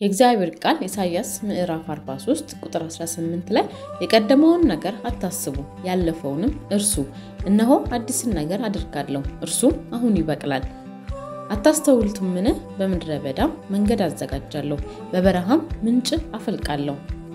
የእግዚአብሔር ቃል ኢሳይያስ ምዕራፍ 43 ቁጥር 18 ላይ የቀደመውን ነገር አታስቡ፣ ያለፈውንም እርሱ። እነሆ አዲስን ነገር አድርጋለሁ፣ እርሱም አሁን ይበቅላል። አታስተውሉትምን? በምድረ በዳም መንገድ አዘጋጃለሁ፣ በበረሃም ምንጭ አፈልቃለሁ።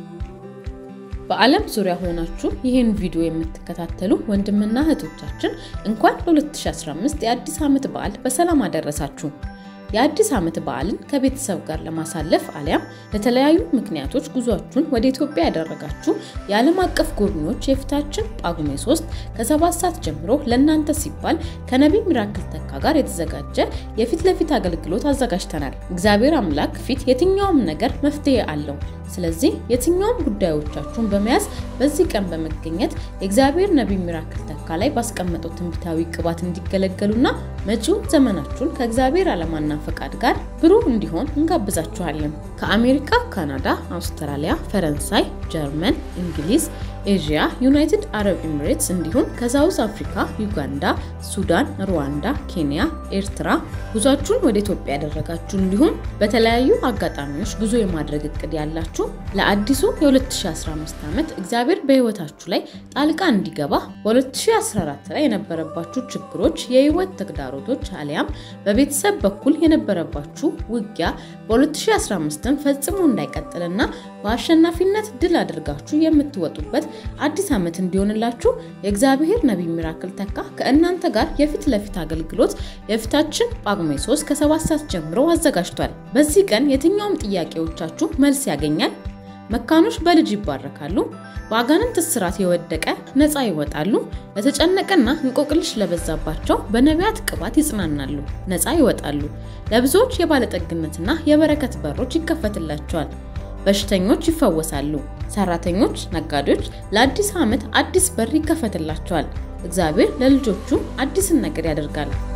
በዓለም ዙሪያ ሆናችሁ ይህን ቪዲዮ የምትከታተሉ ወንድምና እህቶቻችን እንኳን ለ2015 የአዲስ ዓመት በዓል በሰላም አደረሳችሁ። የአዲስ ዓመት በዓልን ከቤተሰብ ጋር ለማሳለፍ አሊያም ለተለያዩ ምክንያቶች ጉዟችሁን ወደ ኢትዮጵያ ያደረጋችሁ የዓለም አቀፍ ጎብኚዎች የፊታችን ጳጉሜ 3 ከሰባት ሰዓት ጀምሮ ለእናንተ ሲባል ከነቢይ ሚራክል ተካ ጋር የተዘጋጀ የፊት ለፊት አገልግሎት አዘጋጅተናል። እግዚአብሔር አምላክ ፊት የትኛውም ነገር መፍትሄ አለው። ስለዚህ የትኛውም ጉዳዮቻችሁን በመያዝ በዚህ ቀን በመገኘት የእግዚአብሔር ነቢይ ሚራክል ተካ ላይ ባስቀመጠው ትንቢታዊ ቅባት እንዲገለገሉና መጪው ዘመናችሁን ከእግዚአብሔር ዓላማና ፈቃድ ጋር ብሩህ እንዲሆን እንጋብዛችኋለን። ከአሜሪካ፣ ካናዳ፣ አውስትራሊያ፣ ፈረንሳይ፣ ጀርመን፣ እንግሊዝ፣ ኤዥያ፣ ዩናይትድ አረብ ኤሚሬትስ እንዲሁም ከሳውዝ አፍሪካ፣ ዩጋንዳ፣ ሱዳን፣ ሩዋንዳ፣ ኬንያ፣ ኤርትራ ጉዟችሁን ወደ ኢትዮጵያ ያደረጋችሁ እንዲሁም በተለያዩ አጋጣሚዎች ጉዞ የማድረግ እቅድ ያላችሁ ለአዲሱ የ2015 ዓመት እግዚአብሔር በሕይወታችሁ ላይ ጣልቃ እንዲገባ በ2014 ላይ የነበረባችሁ ችግሮች፣ የህይወት ተግዳሮቶች አሊያም በቤተሰብ በኩል የነበረባችሁ ውጊያ በ2015 ፈጽሞ እንዳይቀጥልና በአሸናፊነት ድል አድርጋችሁ የምትወጡበት አዲስ ዓመት እንዲሆንላችሁ የእግዚአብሔር ነቢይ ሚራክል ተካ ከእናንተ ጋር የፊት ለፊት አገልግሎት የፊታችን ጳጉሜ 3 ከሰባት ሰዓት ጀምሮ አዘጋጅቷል። በዚህ ቀን የትኛውም ጥያቄዎቻችሁ መልስ ያገኛል። መካኖች በልጅ ይባረካሉ። በአጋንንት እስራት የወደቀ ነፃ ይወጣሉ። ለተጨነቀና እንቆቅልሽ ለበዛባቸው በነቢያት ቅባት ይጽናናሉ፣ ነፃ ይወጣሉ። ለብዙዎች የባለጠግነትና የበረከት በሮች ይከፈትላቸዋል። በሽተኞች ይፈወሳሉ። ሰራተኞች፣ ነጋዴዎች ለአዲስ ዓመት አዲስ በር ይከፈትላቸዋል። እግዚአብሔር ለልጆቹ አዲስን ነገር ያደርጋል።